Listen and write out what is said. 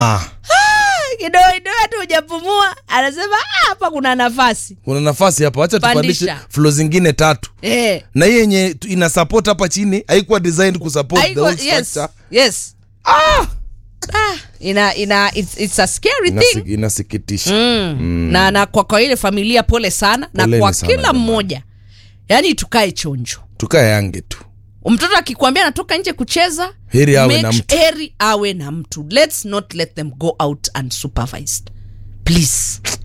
ah, kidogo kidogo tu hujapumua anasema "Ah, hapa kuna nafasi kuna nafasi hapa wacha tupandishe Pandisha. flo zingine tatu eh. na hii yenye tu- ina support hapa chini haikuwa designed kusupport the Haiko- whole yes, structure yes. Ah, ina ina it's, it's a scary thing Inasi- inasikitisha mm. na, na kwa, kwa ile familia pole sana na Poleni kwa sana kila jamani. mmoja yaani tukae chonjo tukae yange tu mtoto akikwambia anatoka nje kucheza Heri awe make na su- mtu. heri awe na mtu let's not let them go out unsupervised please